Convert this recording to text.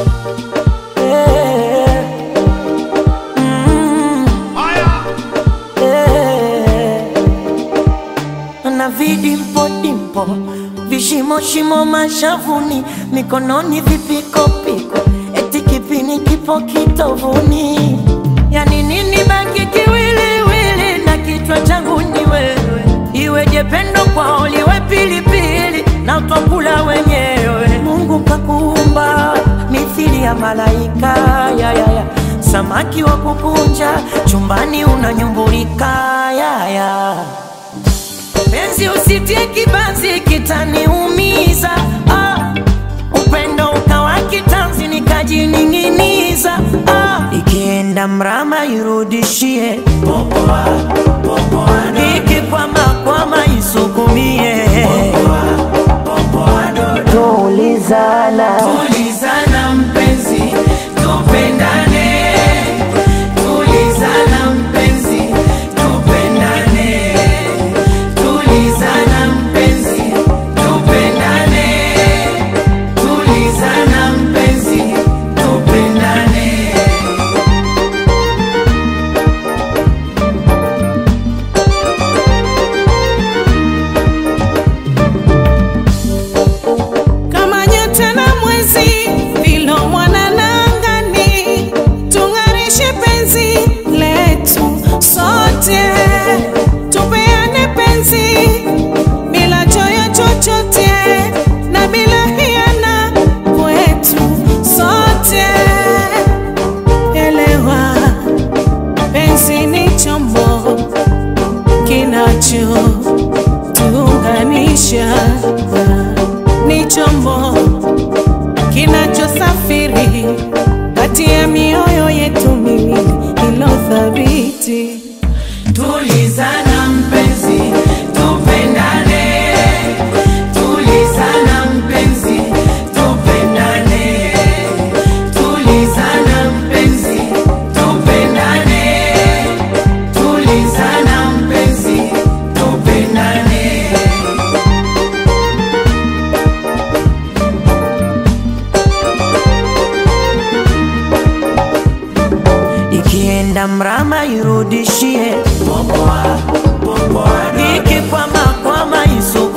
Eh, mm, eh. na vidimpo dimpo vishimo shimo mashavuni mikononi vipikopiko eti kipini kipo kitovuni yani nini baki kiwiliwili na kichwa changu ni wewe iweje pendo kwao liwe pilipili na twakula wenyewe mungu kakuumba mithili ya malaika ya, ya, ya. samaki wa kukunja chumbani unanyumbulika ya, ya. Penzi usitie kibanzi kitaniumiza ah. Upendo ukawa kitanzi nikajining'iniza ah. Ikienda mrama irudishie popoa, popoa, ikikwama kwama isukumie tulizana Tulizana mpenzi, tupendane. Tulizana mpenzi, tupendane. Tulizana mpenzi, tupendane. Tulizana mpenzi, tupendane. kama nyota na mwezi vilo mwanana angani, tung'arishe penzi letu sote, tupeane penzi bila choyo chochote na bila hiana kwetu sote. Elewa, penzi ni chombo kinacho tuunganisha ni chombo kinachosafiri kati ya mioyo yetu miwili ilo thabiti. Tulizana mpenzi, tupendane. Tulizana mpenzi, tupendane. Tulizana mpenzi, tupendane. Tulizana mpenzi, tupendane. ikienda mrama irudishie popoa, popoa, ikikwama kwama isu